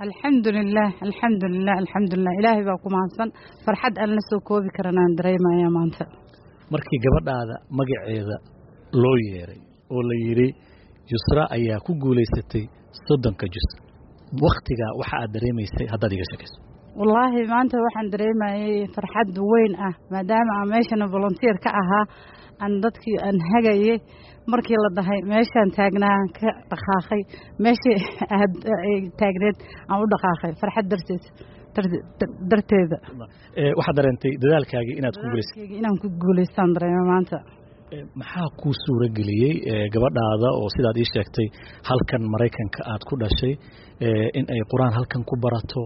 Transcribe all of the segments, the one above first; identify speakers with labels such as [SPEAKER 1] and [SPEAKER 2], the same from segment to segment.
[SPEAKER 1] alxamdulilah alxamdulilah alxamdulilah ilaahay baa ku mahadsan farxad aan la soo koobi karanaan dareemaya maanta
[SPEAKER 2] markii gabadhaada magaceeda loo yeeray oo la yidhi yusra ayaa ku guulaysatay soddonka jus wakhtigaa waxa aad dareemaysay haddaad iga sheekayso
[SPEAKER 1] wallaahi maanta waxaan dareemayay farxad weyn ah maadaama aan meeshana volunteer ka ahaa aan dadkii aan hagayay markii la dhahay meeshaan taagnaa ka dhaqaaqay meeshii aad taagneed aan u dhaqaaqay farxad darteed darteeda
[SPEAKER 2] waxaad dareentay dadaalkaagii inaad ku guulaysay
[SPEAKER 1] inaan ku guulaystaan dareema maanta
[SPEAKER 2] maxaa kuu suuro geliyey gabadhaada oo sidaad ii sheegtay halkan maraykanka aad ku dhashay in ay qur-aan halkan ku barato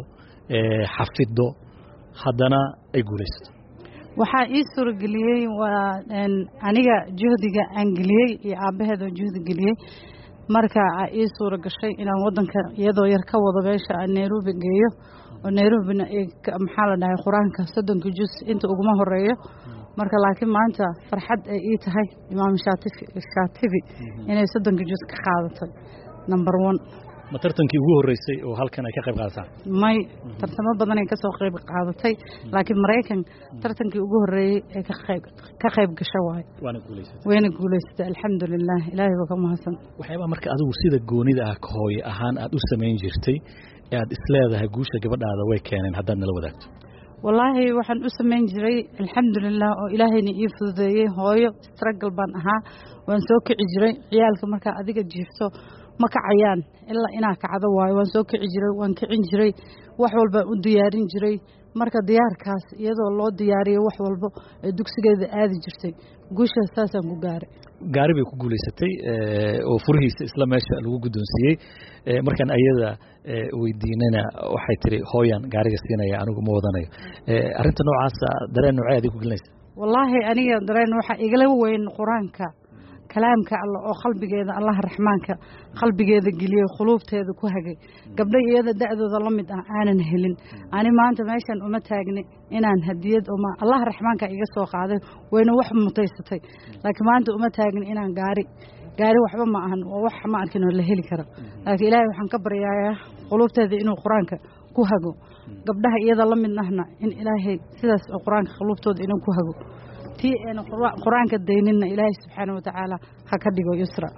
[SPEAKER 2] xafiddo haddana ay guulaysato
[SPEAKER 1] waxaa ii suurageliyey waa aniga juhdiga aan geliyey iyo aabbaheedoo juhdi geliyey marka aa ii suura gashay inaan wadanka iyadoo yar ka wado meesha aan nairobi geeyo oo nairobina maxaa la dhahay qur-aanka soddonka jus inta uguma horeeyo marka laakiin maanta farxad ay ii tahay imaam shaatibi inay soddonka jus ka qaadatay number one
[SPEAKER 2] ma tartankii ugu horreysay oo halkan ay ka qayb qaadataa
[SPEAKER 1] may tartamo badanay kasoo qayb qaadatay laakiin maraykan tartankii ugu horreeyey ee ka qayb gasho waayo
[SPEAKER 2] waana guulaysatay
[SPEAKER 1] wayna guulaysatay alxamdulilah ilaahay baa ka mahadsan
[SPEAKER 2] waxyaabaa marka adigu sida goonida ah ka hooye ahaan aad u samayn jirtay ee aad isleedahay guusha gabadhaada way keeneen haddaad nala wadaagto
[SPEAKER 1] wallaahi waxaan u samayn jiray alxamdulilah oo ilaahayna ii fududeeyey hooyo stragal baan ahaa waan soo kici jiray ciyaalka markaa adiga jiifto ma kacayaan ilaa inaa kacdo waayo waan soo kici jiray waan kicin jiray wax walbaan u diyaarin jiray marka diyaarkaas iyadoo loo diyaariyo wax walbo ee dugsigeeda aadi jirtay guushaas saasaan ku gaaray
[SPEAKER 2] gaari bay ku guulaysatay oo furihiisa isla meesha lagu guddoonsiiyey markaan ayada weydiinana waxay tiri hooyan gaariga siinaya anigu ma wadanayo arrinta noocaasa dareen noocee adig ku gelinaysa
[SPEAKER 1] wallaahi aniga dareen waxaa igala weyn qur-aanka kalaamka alla oo qalbigeeda allaha raxmaanka qalbigeeda geliyey khuluubteeda ku hagay gabdho iyada da-dooda la mid ah aanan helin ani maanta meeshan uma taagni inaan hadiyad allaha raxmaanka iga soo qaaday wayna wax mutaysatay laakiin maanta uma taagni inaan gaari gaari waxba ma ahan oo wax ma arkin oo la heli kara laakiin ilaahay waxaan ka baryayaa quluubteeda inuu qur-aanka ku hago gabdhaha iyada la midnahna in ilaahay sidaas oo qur-aanka quluubtooda inuu ku hago tii ayna qur-aanka dayninna ilaahay subxaana watacaala ha ka dhigo yusra